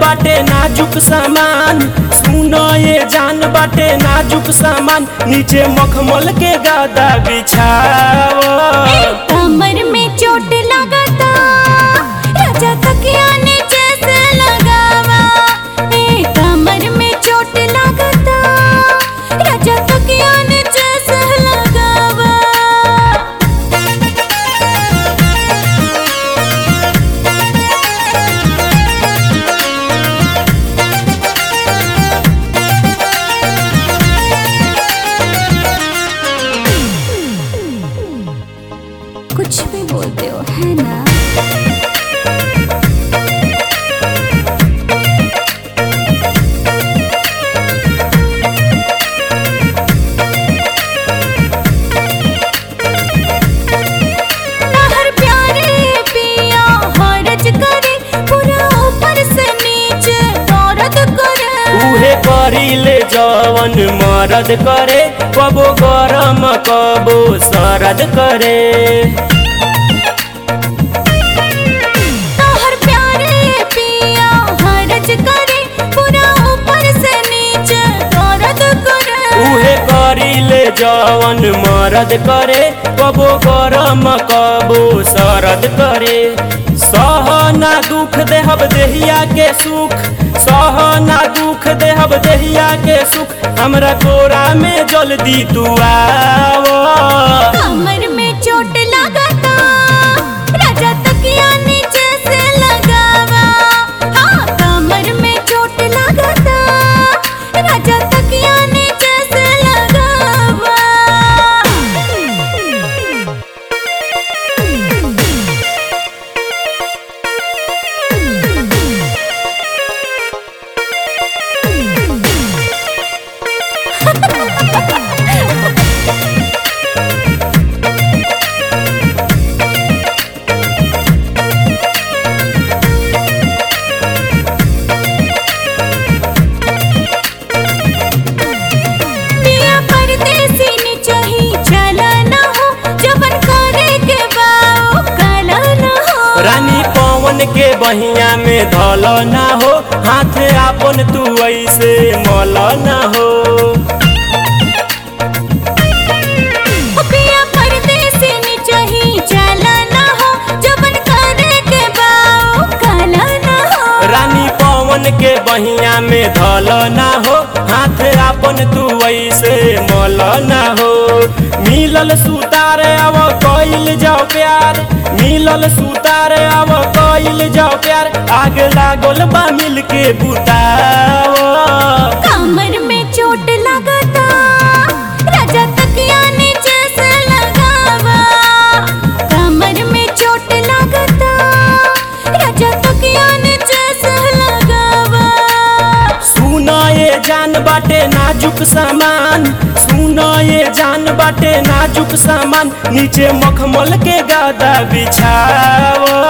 बाटे नाजुक सामान सुनो ये जान बाटे नाजुक सामान नीचे मखमल के गादा बिछाओ कमर में चोट लगता राजा तकिया नीचे से लगावा ए कमर में चोट लगता राजा तकिया नीचे से लगावा कुछ भी बोलते हो है ना हर प्यारे पिया हरज करे पूरा ऊपर से नीचे दर्द करे उहे करीले जवन मरद करे कबो गरम कबो सरद करे हर प्यारे पिया हरज करे पूरा ऊपर से नीचे दर्द करे उहे करीले जवन मरद करे कबो गरम कबो सरद करे सहना दुख देहब देहिया के सुख सहना दुख देहब देहिया के सुख हमरा कोरा में जल्दी तू आओ कमर में चोट लगता राजा तकिया नीचे से लगावा हाँ कमर में चोट लगता राजा तकिया नीचे से लगावा पिया परदेसी नि चाही चला न हो जबन करे के बाओ काला न हो रानी पवन के बहिया में धल ना हो हाथ आपन तू ऐसे मल ना हो पिया परदेसी नि चाही चला न हो जबन करे के बाओ काला न हो रानी पवन के बहिया में धल ना हो हाथ आपन तू ऐसे मल ना हो मिलल सुतार अब कइल जाओ प्यार मिलल सुतार अब कइल जाओ प्यार आग लागल बा मिल के बुताओ कमर में चोट लगता राजा तकिया नीचे से लगावा कमर में चोट लगता राजा तकिया नीचे से लगावा सुनो ये जान बाटे नाजुक सामान सुनो ये जान बाटे नाजुक सामान नीचे मखमल के गादा बिछाओ